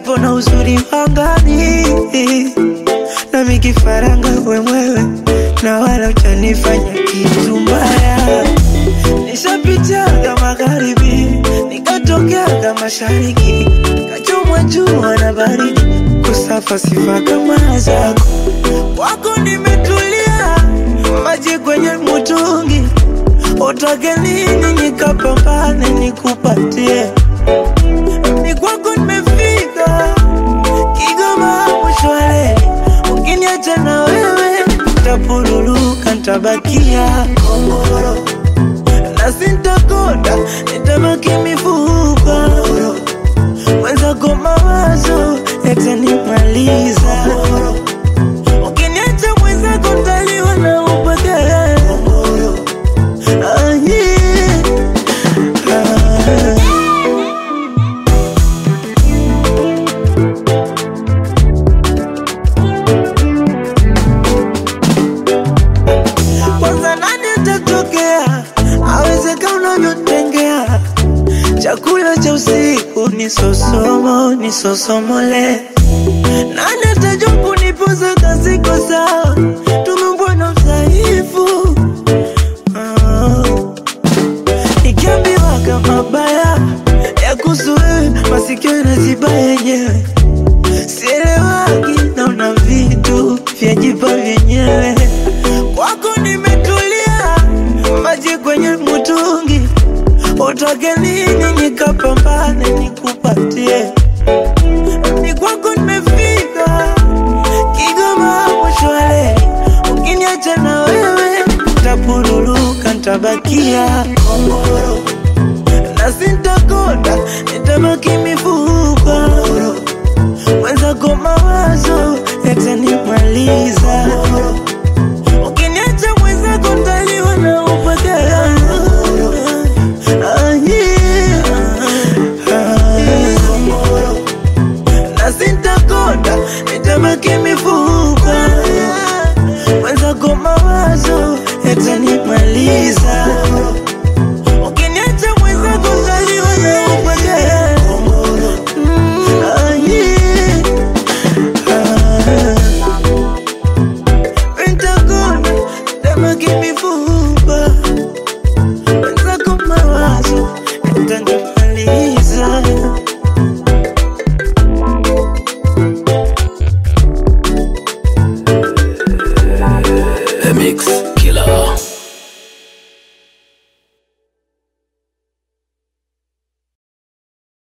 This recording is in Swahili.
upepo na uzuri wangani, nami kifaranga wemwewe, na wala ujanifanya kitu mbaya. Nishapitiaga magharibi, nikatokeaga mashariki, kachomwa jua na baridi, kusafa sifa kama zako. Kwako nimetulia, maji kwenye mtungi, utake nini nikapambane nikupatie ni kwako nimefika Kigoma mshwale, ukiniacha na wewe nitapuruluka, nitabakia kongoro na sintakonda, nitabaki mifupa mwenzako, mawazo yatanimaliza. Ukiniacha mwenzako ntaliwa na upagara ah, yeah. ah. kwanza nani atatokea awezeka unavyotengea chakula cha usiku ni sosomo ni sosomole nani atajua kunipoza kasiko sawa tumembwa na udhaifu Ah. nikiambiwa kama baya ya kuhusu wewe masikio inaziba yenyewe sielewagi naona vitu vyajipa vyenyewe kwako nimetulia maji kwenye mtungi utake nini nikapambane nikupatie ni kwako nimefika Kigoma mshwale ukiniacha na wewe ntapuruluka ntabakia kongoro na sintakonda nitabaki mifupa mwenzako mawazo yatanimaliza ukiniacha mwenzako ntaliwa na upagara Ah, yeah. Ah. na sintakonda nitabaki mifupa mwenzako mawazo yatanimaliza ukiniacha mwenzako ntaliwa na upagara Mm, ah, yeah. Ah. Pentagon, tabaki mifupa mwenzako mawazo yatanimaliza. The Mix.